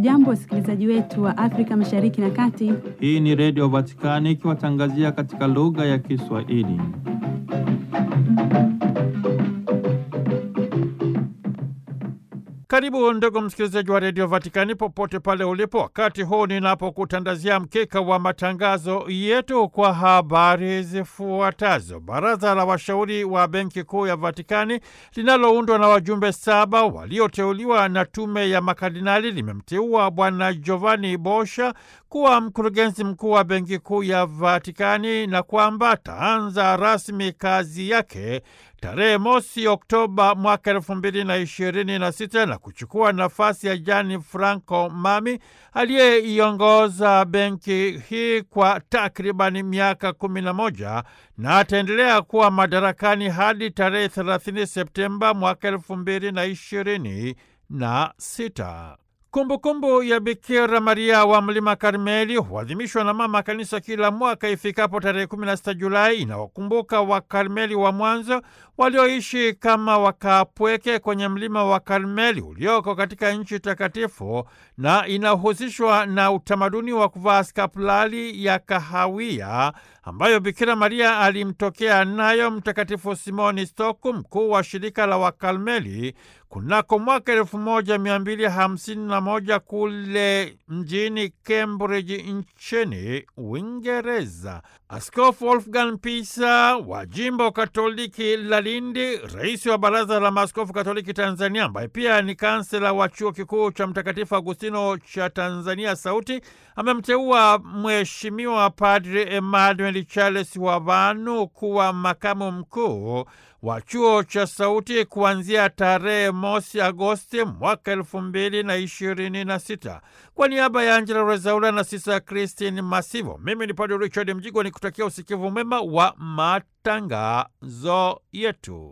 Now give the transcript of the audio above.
Hamjambo, wasikilizaji wetu wa Afrika Mashariki na Kati. Hii ni Redio Vatikani ikiwatangazia katika lugha ya Kiswahili. Karibu ndugu msikilizaji wa redio Vatikani popote pale ulipo, wakati huu ninapokutandazia mkeka wa matangazo yetu kwa habari zifuatazo. Baraza la washauri wa benki kuu ya Vatikani linaloundwa na wajumbe saba walioteuliwa na tume ya makardinali limemteua Bwana Giovanni Bosha kuwa mkurugenzi mkuu wa benki kuu ya Vatikani na kwamba ataanza rasmi kazi yake tarehe mosi Oktoba mwaka elfu mbili na ishirini na sita na kuchukua nafasi ya Gianni Franco Mami aliyeiongoza benki hii kwa takribani miaka kumi na moja na ataendelea kuwa madarakani hadi tarehe 30 Septemba mwaka elfu mbili na ishirini na sita. Kumbukumbu ya Bikira Maria wa Mlima Karmeli huadhimishwa na Mama Kanisa kila mwaka ifikapo tarehe 16 Julai. Inawakumbuka Wakarmeli wa mwanzo walioishi kama wakapweke kwenye mlima wa Karmeli ulioko katika nchi takatifu, na inahusishwa na utamaduni wa kuvaa skapulari ya kahawia ambayo Bikira Maria alimtokea nayo Mtakatifu Simoni Stoku, mkuu wa shirika la Wakarmeli kunako mwaka elfu moja mia mbili hamsini na moja kule mjini Cambridge nchini Uingereza. Askofu Wolfgang Pisa wa jimbo Katoliki la Lindi, rais wa Baraza la Maaskofu Katoliki Tanzania, ambaye pia ni kansela wa chuo kikuu cha Mtakatifu Agustino cha Tanzania Sauti, amemteua Mheshimiwa Padri Emmanuel Charles Wavanu kuwa makamu mkuu wa chuo cha Sauti kuanzia tarehe mosi Agosti mwaka elfu mbili na ishirini na sita. Kwa niaba ya Angela Rezaula na Sisa Christine Masivo, mimi ni Padri Richard Mjigwa ni kutakia usikivu mwema wa matangazo yetu.